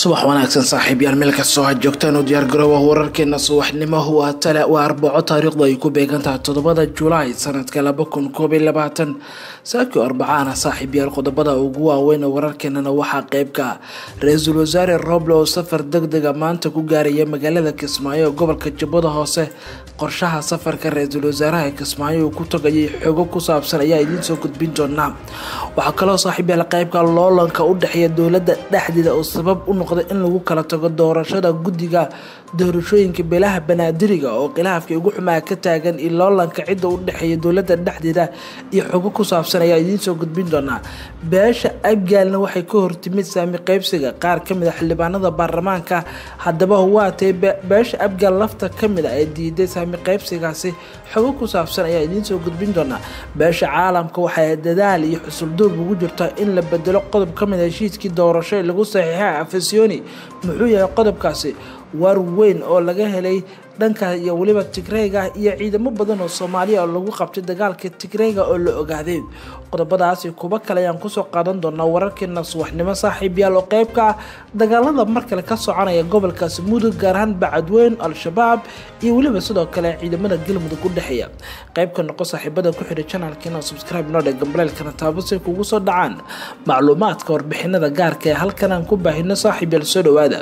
subax wanaagsan saaxiibyaal meel kastoo ha joogtaan u diyaargaroowa wararkeena subaxnimo waa tale waa arbaco taariikhdu ay ku beegantahay toddobada julaay sanadka laba kun koob iyo labaatan saakii arbacaana saaxiibyaal qodobada ugu waaweyn wararkeenana waxaa qeybka ra-iisul wasaare roble oo safar deg dega maanta ku gaaraya magaalada kismaayo ee gobolka jubbada hoose qorshaha safarka ra-iisul wasaaraha kismaayo uu ku tagayay xogo ku saabsan ayaa idiin soo gudbin doonaa waxaa kaloo saaxiibyaal qeybka loolanka u dhexeeya dowladda dhexdeeda oo sabab u noqday in lagu kala tago doorashada guddiga doorashooyinka beelaha banaadiriga oo khilaafkii ugu xumaa ka taagan iyo loolanka cidda u dhexeeya dowladda dhexdeeda iyo xogo ku saabsan ayaa idiin soo gudbin doonaa beesha abgaalna waxay ka hortimid saami qeybsiga qaar kamid a xildhibaanada baarlamaanka haddaba waatay beesha abgaal lafta kamid a ee diiday saami qeybsigaasi xogo ku saabsan ayaa idiin soo gudbin doonaa beesha caalamka waxay dadaal iyo xusulduub ugu jirtaa in la bedelo qodob kamid a heshiiskii doorasho ee lagu saxiixay afasioni muxuu yahay qodobkaasi war weyn oo laga helay dhanka iyo weliba tigreyga iyo ciidamo badan oo soomaaliya oo lagu qabtay dagaalka tigreyga oo la ogaaday qodobadaasi kuba kale ayaan kusoo qaadan doonaa wararkeena subaxnimo saaxiibyaal oo qeybka ah dagaalada mar kale ka soconaya gobolkaasi mudug gaar ahaan bacadweyn al-shabaab iyo weliba sidoo kale ciidamada galmudug u dhexeeya qeybka noqo saaxiibada ku xidhay janalkeena subscribe noo dheh gambaleelkana taabasay kugu soo dhacaan macluumaadka warbixinada gaarka ee halkan aan ku baahino saaxiibyaal soo dhawaada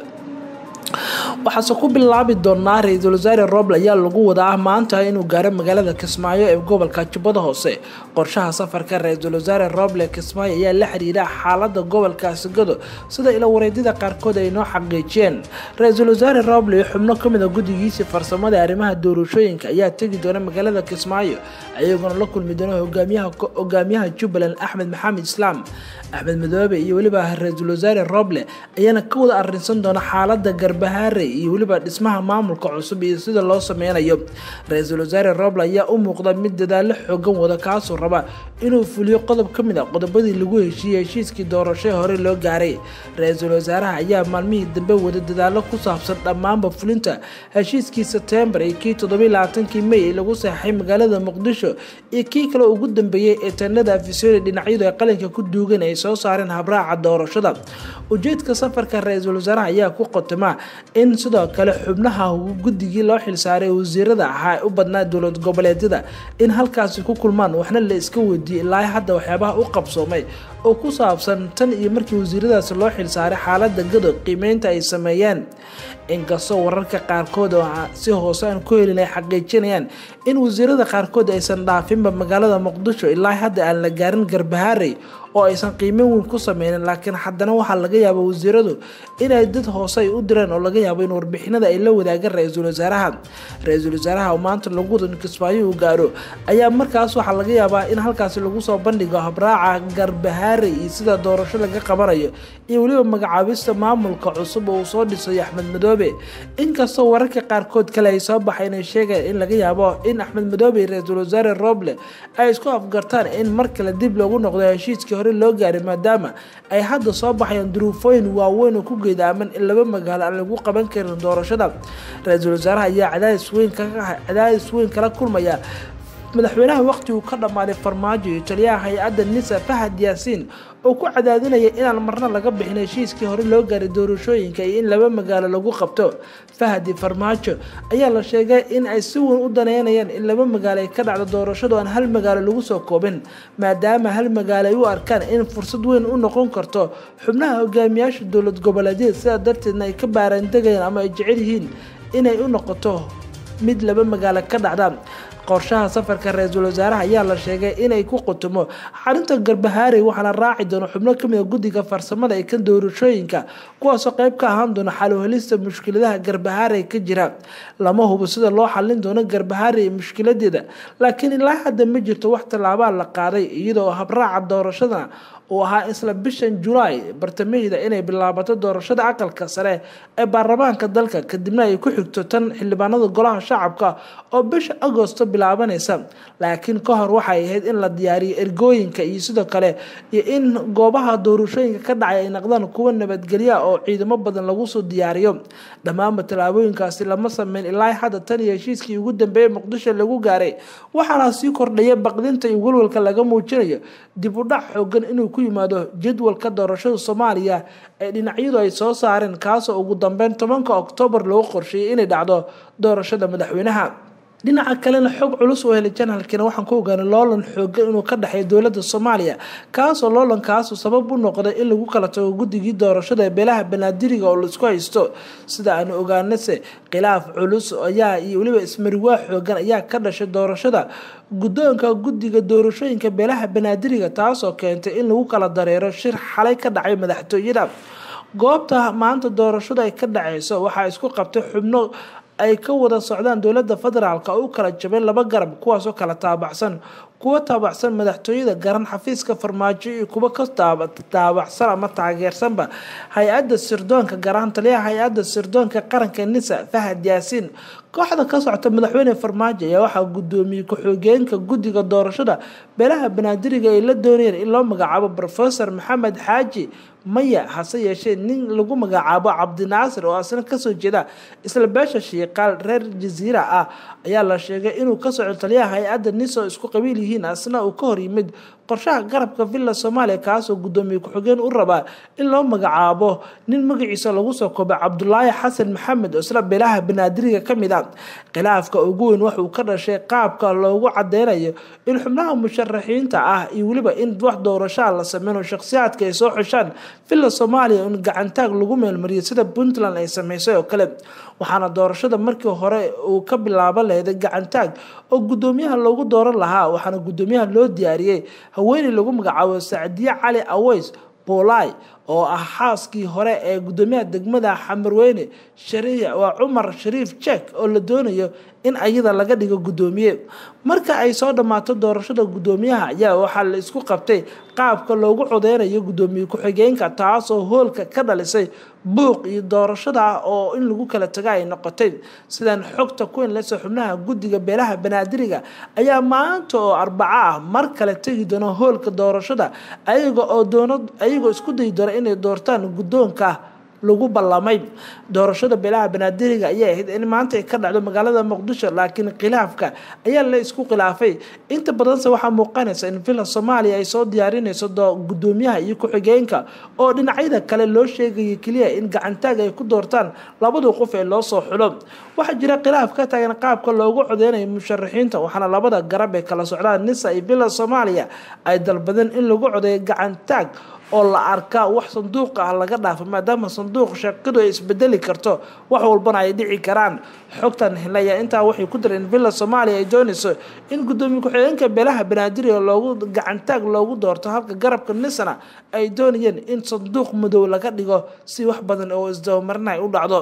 waxaase ku bilaabi doonaa ra-iisul wasaare roble ayaa lagu wadaa maanta inuu gaaro magaalada kismaayo ee gobolka jubbada hoose qorshaha safarka ra-iisul wasaare roble kismaayo ayaa la xiriira xaalada gobolkaasi gado sida ila wareedyada qaarkood ay noo xaqiijiyeen ra-iisul wasaare roble iyo xubno kamid a guddigiisii farsamada arrimaha doorashooyinka ayaa tegi doona magaalada kismaayo ayagoona la kulmi doona hogaamiyaha jubbaland axmed maxamed islaam axmed madoobe iyo weliba ra-iisul wasaare roble ayaana ka wada arinsan doona xaalada garbahaare iyo weliba dhismaha maamulka cusub iyo sida loo sameynayo ra-iisul wasaare roble ayaa u muuqda mid dadaalo xoogan wada kaasoo raba inuu fuliyo qodob ka mid a qodobadii lagu heshiiyey heshiiskii doorashee hore loo gaaray ra-iisul wasaaraha ayaa maalmihii dambe wada dadaalo ku saabsan dhammaanba fulinta heshiiskii sebtembar iyo kii toddobailabaatankii may ee lagu saxeixay magaalada muqdisho iyo kii kale ugu dambeeyey ee tanada afisoni dhinacyadu ay qalinka ku duugan ay soo saareen habraaca doorashada ujeedka safarka ra-iisul wasaaraha ayaa ku qotoma in sidoo kale xubnaha guddigii loo xilsaaray wasiirada ahaa u badnaa dowlad goboleedyada in halkaasi ku kulmaan waxna la iska weydiiyey ilaa hadda waxyaabaha u qabsoomay oo ku saabsan tan iyo markii wasiiradaasi loo xilsaaray xaalada gado qiimeynta ay sameeyeen inkastoo wararka qaarkood oo si hoose aan ku helin ay xaqiijinayaan in wasiirada qaarkood aysan dhaafinba magaalada muqdisho ilaa hadda aan la gaarin garbahaarey oo aysan qiimeyn weyn ku sameynin laakiin haddana waxaa laga yaaba wasiiradu inay dad hoose ay u direen oo laga yaabo in warbixinada ay la wadaagaan ra-iisul wasaaraha ra-iisul wasaaraha oo maanta lagu wada kismaayo uu gaaro ayaa markaas waxaa laga yaabaa in halkaasi lagu soo bandhigo habraaca garbahaare iyo sida doorasho laga qabanayo iyo weliba magacaabista maamulka cusub oo uu soo dhisayo axmed madoobe inkastoo wararka qaarkood kale ay soo baxay inay sheegeen in laga yaabo in axmed madoobe iyo ra-iisul wasaare roble ay isku afgartaan in mar kale dib loogu noqdo heshiiskii hore loo gaaray maadaama ay hadda soo baxayaan duruufooyin waaweyn oo ku geedaaman in laba magaalo aan lagu qaban karin doorashada ra-iisul wasaaraha ayaa cadaadis weyn cadaadis weyn kala kulmaya madaxweynaha waqti uu ka dhammaaday farmaajo iyo taliyaha hay-adda nisa fahad yaasiin oo ku cadaadinaya inaan marna laga bixin heshiiskii hore loo gaaray doorashooyinka iyo in laba magaalo lagu qabto fahadi farmaajo ayaa la sheegay in ay si weyn u daneynayaan in laba magaalo ay ka dhacdo doorashadu aan hal magaalo lagu soo koobin maadaama hal magaalo ay u arkaan in fursad weyn u noqon karto xubnaha hogaamiyaasha dowlad goboleedyada sidaa darteedna ay ka baaraandegayaan ama ay jecel yihiin inay u noqoto mid laba magaalo ka dhacda qorshaha safarka ra-iisul wasaaraha ayaa la sheegay inay ku qutumo xarinta garbahaarey waxaana raaci doono xubno kamid a guddiga farsamada ee ka doorashooyinka kuwaasoo qeyb ka ahaan doona xaluhelista mushkiladaha garbahaarey ka jira lama hubo sida loo xalin doono garbahaarey mushkiladeeda laakiin ilaa hadda ma jirto wax tallaabaa la qaaday iyadoo habraaca doorashadana uu ahaa isla bishan julaay bartamaheeda inay bilaabato doorashada aqalka sare ee baarlamaanka dalka kadibna ay ku xigto tan xildhibaanada golaha shacabka oo bisha agosto bilaabanaysa laakiin ka hor waxay ahayd in la diyaariyo ergooyinka iyo sidoo kale iyo in goobaha doorashooyinka ka dhacay ay noqdaan kuwa nabadgelya oo ciidamo badan lagu soo diyaariyo dhammaanba tallaabooyinkaasi lama sameyn ilaa hadda tan iyo heshiiskii ugu dambeeyey muqdisho lagu gaaray waxaana sii kordhaya baqdinta iyo walwalka laga muujinayo dib u dhac xoogan inuu ku yimaado jadwalka doorashada soomaaliya ee dhinacyadu ay soo saareen kaasoo ugu dambeyn tobanka oktoobar loogu qorsheeyay inay dhacdo doorashada madaxweynaha dhinaca kalena xog culus oo helay janaalkiina waxaan ku ogaanay loolan xoogan inuu ka dhexeeya dowladda soomaaliya kaasoo loolankaasuu sabab u noqday in lagu kala tago guddigii doorashada ee beelaha banaadiriga oo laisku haysto sida aanu ogaanase khilaaf culus ayaa iyo weliba ismariwaa xoogan ayaa ka dhashay doorashada guddoonka guddiga doorashooyinka beelaha banaadiriga taasoo keentay in lagu kala dareero shir xalay ka dhacay madaxtooyada goobta maanta doorashada ay ka dhaceyso waxaa isku qabtay xubno ay ka wada socdaan dowladda federaalk oo u kala jabeen laba garab kuwaasoo kala taabacsan kuwa taabacsan madaxtooyada garan xafiiska farmaajo iyo kuwa ka taabacsan ama taageersanba hay-adda sirdoonka garahan taliyaha hay-adda sirdoonka qaranka nisa fahad yaasiin kooxda ka socota madaxweyne farmaajo ayaa waxaa gudoomiyey ku-xigeenka guddiga doorashada beelaha banaadiriga ay la doonayeen in loo magacaabo rofesor maxamed xaaji maya hase yeeshee nin lagu magacaabo cabdinaasir oo asna kasoo jeeda isla beesha shiiqaal reer jasiira ah ayaa la sheegay inuu ka soco taliyaha hay-adda niso isku qabiil yihiin asna uu ka hor yimid qorshaha garabka villa soomaaliya kaasoo guddoomiye ku-xigeen u rabaa in loo magacaabo nin magaciisa lagu soo koobay cabdulaahi xasan maxamed oo isla beelaha banaadiriga ka mid a khilaafka ugu weyn waxuu ka dhashay qaabka loogu cadeynayo in xubnaha musharaxiinta ah iyo weliba in wax doorashaa la sameyno shakhsiyaadka ay soo xushaan villa soomaaliya in gacantaag lagu meelmariyo sida puntland ay sameysay oo kale waxaana doorashada markii hore uu ka bilaaban lahayday gacantaag oo guddoomiyaha loogu dooran lahaa waxaana guddoomiyaha loo diyaariyey haweeney lagu magacaabo sacdiye cali aweys boolay oo ah xaaskii hore ee guddoomiyaha degmada xamarweyne waa cumar shariif jek oo la doonayo in ayada laga dhigo guddoomiye marka ay soo dhammaato doorashada guddoomiyaha ayaa waxaa la isku qabtay qaabka loogu codeynayo guddoomiye ku-xigeenka taasoo hoolka ka dhalisay buuq iyo doorashada oo in lagu kala taga ay noqotay sidan xogta ku inleysa xubnaha guddiga beelaha banaadiriga ayaa maanta oo arbaco ah mar kale tegi doona hoolka doorashada ayaga oo doona ayagoo isku dayi doona inay doortaan guddoonka lagu ballamay doorashada beelaha banaadiriga ayay ahayd in maanta ay ka dhacdo magaalada muqdisho laakiin khilaafka ayaa la isku khilaafay inta badanse waxaa muuqanaysa in villa soomaaliya ay soo diyaarinayso guddoomiyaha iyo ku-xigeenka oo dhinacyada kale loo sheegaya keliya in gacantaag ay ku doortaan labadu qof ee loo soo xulo waxaa jira khilaaf ka taagan qaabka loogu codeynayo musharaxiinta waxaana labada garab ee kala socdaan nisa iyo villa soomaaliya ay dalbadeen in lagu codeeyo gacantaag oo la arkaa wax sanduuq ah laga dhaafo maadaama sanduuq shaqadu ay isbedeli karto wax walbana ay dhici karaan xogtan helaya intaa waxay ku dareen villa soomaaliya ay doonayso in guddoomiye ku-xigeenka beelaha banaadir loogu gacantaag loogu doorto halka garabka nisana ay doonayeen in sanduuq madow laga dhigo si wax badan oo isdabamarina ay u dhacdo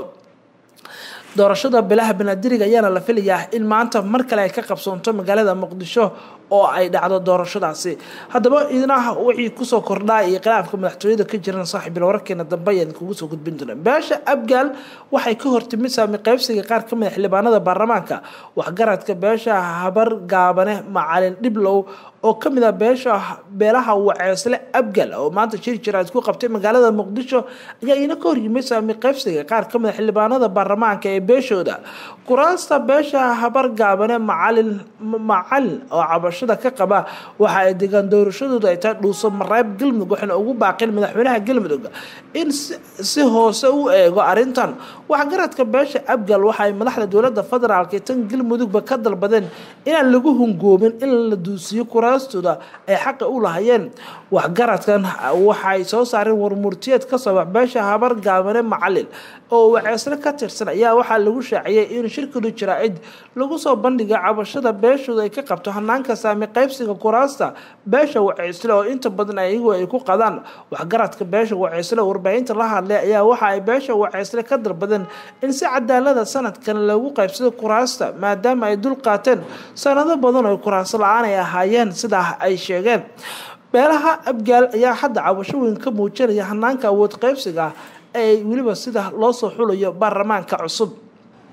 doorashada beelaha banaadiriga ayaana la filayaa in maanta mar kale ay ka qabsoonto magaalada muqdisho oo ay dhacdo doorashadaasi haddaba idinaha wixii kusoo kordhaa iyo khilaafka madaxtooyada ka jiran saaxiibil wararkeena dambe ayaan kugu soo gudbin doona beesha abgaal waxay ka hortimid saami qaybsiga qaar ka mid xildhibaanada baarlamaanka waxgaradka beesha habar gaabane macalin dhiblow oo ka mid ah beesha beelaha waceesle abgal oo maanta jiri jira isku qabtay magaalada muqdisho ayaa iina ka horyimid saami qaybsiga qaar ka mid a xildhibaanada baarlamaanka ee beeshooda kuraasta beesha habar gaabane macalin macalin oo cabashada ka qaba waxa ay degaan doorashadooda ay tahay dhuuso mareeb galmudug waxayna ugu baaqeen madaxweynaha galmudug in si hoose u eego arrintan waxgaradka beesha abgal waxa ay madaxda dowlada federaalk ee tan galmudugba ka dalbadeen inaan lagu hungoobin in la duusiyo kuraastooda ay xaqa u lahayeen waxgaradkan waxaay soo saareen warmurtiyeed ka soo bax beesha habar gaabane macalin oo waceesle ka tirsan ayaa waxaa lagu shaaciyay in shirkadu jaraa'id lagu soo bandhigay cabashada beeshooda ay ka qabto hanaanka saami qaybsiga kuraasta beesha waceysle oo inta badan ayagu ay ku qadaan waxgaradka beesha waceysle warbaahinta la hadlay ayaa waxa ay beesha waceysle ka dalbadeen in si cadaalada sanadkan lagu qaybsado kuraasta maadaama ay dul qaateen sanado badan oo kuraas la-aan ay ahaayeen sidaa ay sheegeen beelaha abgaal ayaa hadda cabasho weyn ka muujinaya hanaanka awood qaybsiga ee weliba sida loo soo xulayo baarlamaanka cusub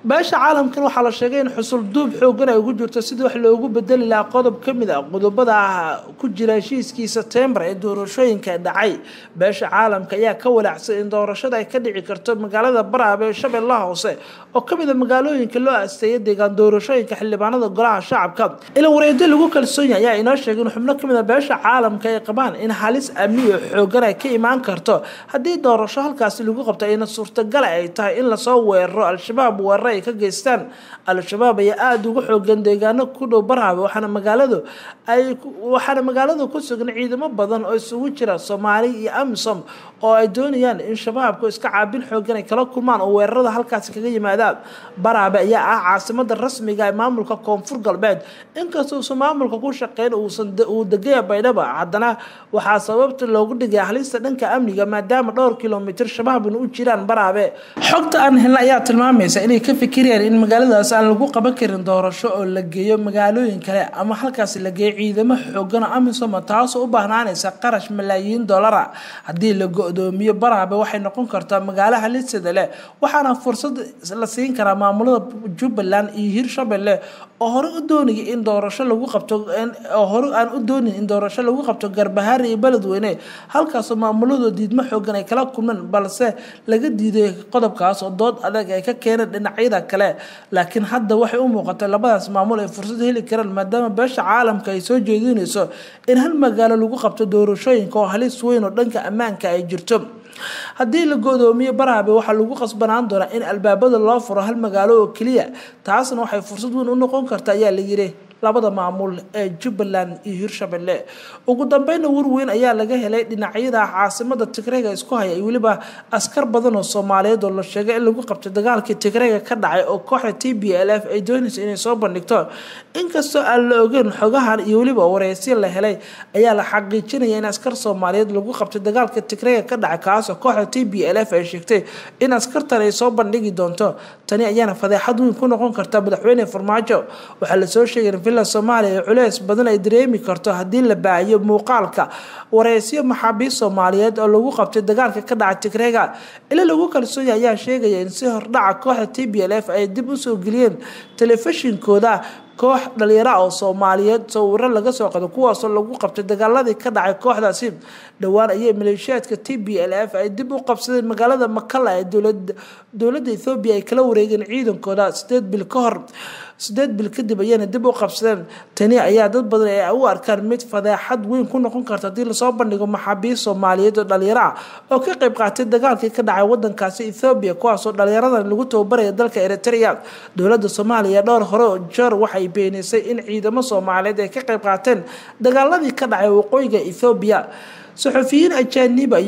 beesha caalamkan waxaa la sheegay in xusul duub xoogan ay ugu jirto sidii wax loogu bedeli lahaa qodob ka mid a qodobada ah ku jira heshiiskii sebtembar ee doorashooyinka dhacay beesha caalamka ayaa ka walaacsan in doorashada ay ka dhici karto magaalada baraab ee shabeellaha hoose oo kamid a magaalooyinka loo asteeyay deegaan doorashooyinka xildhibaanada golaha shacabka ila wareedo lagu kalsoon yahay ayaa inoo sheegay in xubno kamid a beesha caalamka ay qabaan in halis amni oo xoogan ay ka imaan karto haddii doorasho halkaasi lagu qabto ayna suurtagala ay tahay in lasoo weeraro al-shabaab weerar ay ka geystaan al-shabaab ayaa aada uga xoogan deegaano ku dhow baraabe waxaana magaaladu ay waxaana magaalada ku sugan ciidamo badan oo isugu jira soomaali iyo amisom oo ay doonayaan in shabaabku iska caabin xoogan ay kala kulmaan oo weerarada halkaasi kaga yimaadaan baraabe ayaa ah caasimada rasmiga ee maamulka koonfur galbeed inkastoo uusan maamulka ku shaqeyn uusan uu degaya baydhaba haddana waxaa sababta loogu dhigay halista dhanka amniga maadaama dhowr kilomitir shabaabna u jiraan baraabe xogta aan helna ayaa tilmaamaysa inay ka fikirayaan in magaaladaas aan lagu qaban karin doorasho oo la geeyo magaalooyin kale ama halkaasi la geeyo ciidamo xoogan oo amisoma taasoo u baahnaanaysa qarash malaayiin dollara haddii la go-doomiyo baraabe waxay noqon kartaa magaalo halisada leh waxaana fursad la siin karaa maamulada jubbaland iyo hirshabelle oo hore u doonaya in doorasho lagu qabto oo hore aan u doonin in doorasho lagu qabto garbahaari iyo beledweyne halkaasoo maamuladoo diidmo xoogan ay kala kulmeen balse laga diiday qodobkaas oo dood adag ay ka keeneen dhinacyada kale laakiin hadda waxay u muuqatay labadaas maamul ay fursad heli karaan maadaama beesha caalamka ay soo jeedinayso in hal magaalo lagu qabto doorashooyinka oo halis weyn oo dhanka ammaanka ay jirto haddii la go-doomiyo baraabe waxaa lagu qasbanaan doonaa in albaabada loo furo hal magaalo oo keliya taasna waxay fursad weyn u noqon karta ayaa la yiri labada maamul ee jubbaland iyo hirshabelle ugu dambeyna warweyn ayaa laga helay dhinacyada caasimada tigreega isku haya iyo weliba askar badan oo soomaaliyeed oo la sheegay in lagu qabtay dagaalkii tigreega ka dhacay oo kooxda t b l f ay doonaysa inay soo bandhigto inkastoo aan la ogeyn xogahan iyo weliba wareysyo la helay ayaa la xaqiijinaya in askar soomaaliyeed lagu qabtay dagaalka tigreega ka dhacay kaasoo kooxda t b l f ay sheegtay in askartan ay soo bandhigi doonto tani ayaana fadeexad weyn ku noqon karta madaxweyne farmaajo waxaa lasoo sheegay villa soomaaliya ee culeys badan ay dareemi karto haddii la baahiyo muuqaalka wareysyo maxaabiist soomaaliyeed oo lagu qabtay dagaalka ka dhaca tigreega ila lagu kalsoonya ayaa sheegaya in si hordhaca kooxda t b l f ay dib usoo geliyeen telefishinkooda koox dhalinyara oo soomaaliyeed sawiro laga soo qado kuwaasoo lagu qabtay dagaaladii ka dhacay kooxdaasi dhowaan ayay maleeshiyaadka t b l f ay dib u qabsadeen magaalada makala ee dowladda ethoobiya ay kala wareegeen ciidankooda sideed bil ka hor sideed bil kadib ayayna dib u qabsadeen tani ayaa dad badan ay u arkaan mid fadeexad weyn ku noqon karta haddii lasoo bandhigo maxaabiist soomaaliyeed oo dhalinyaro ah oo ka qayb qaatay dagaalkii ka dhacay wadankaasi ethoobiya kuwaasoo dhalinyaradan lagu tababaraya dalka eritrea dowladda soomaaliya dhowr hore oo jeer waxay beenisay in ciidamo soomaaliyeed ay ka qayb qaateen dagaaladii ka dhacay waqooyiga ethoobiya saxufiyiin ajaaniba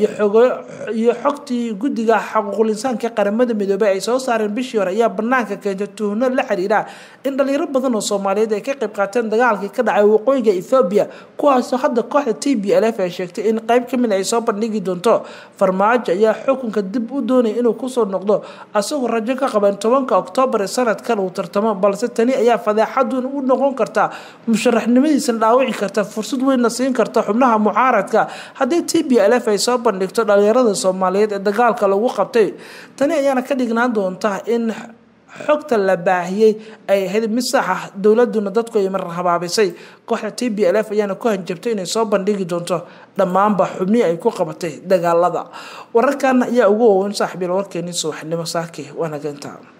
iyo xogtii guddiga xaquuqul insaanka qaramada midoobey ay soo saareen bishii hore ayaa banaanka keentay tuhno la xiriira in dhalinyaro badan oo soomaaliyeed ay ka qayb qaateen dagaalkii ka dhacay waqooyiga ethoobiya kuwaasoo hadda kooxda t b l f ay sheegtay in qeyb kamid ay soo bandhigi doonto farmaajo ayaa xukunka dib u doonaya inuu kusoo noqdo asagoo rajo ka qaban tobanka oktoobar ee sanadkan uu tartamo balse tani ayaa fadeexad weyn u noqon karta musharaxnimadiisana dhaawici karta fursad weynna siin karta xubnaha mucaaradka haddii t b l f ay soo bandhigto dhalinyarada soomaaliyeed ee dagaalka lagu qabtay tani ayaana ka dhignaan doonta in xogta la baahiyey ay ahayd mid sax ah dowladuna dadku ay mar habaabisay kooxda t b l f ayaana ku hanjabtay inay soo bandhigi doonto dhammaanba xubnihii ay ku qabatay dagaalada wararkan ayaa ugu waaweyn saaxiibyal warkeenii subaxnimo saaki waanageynta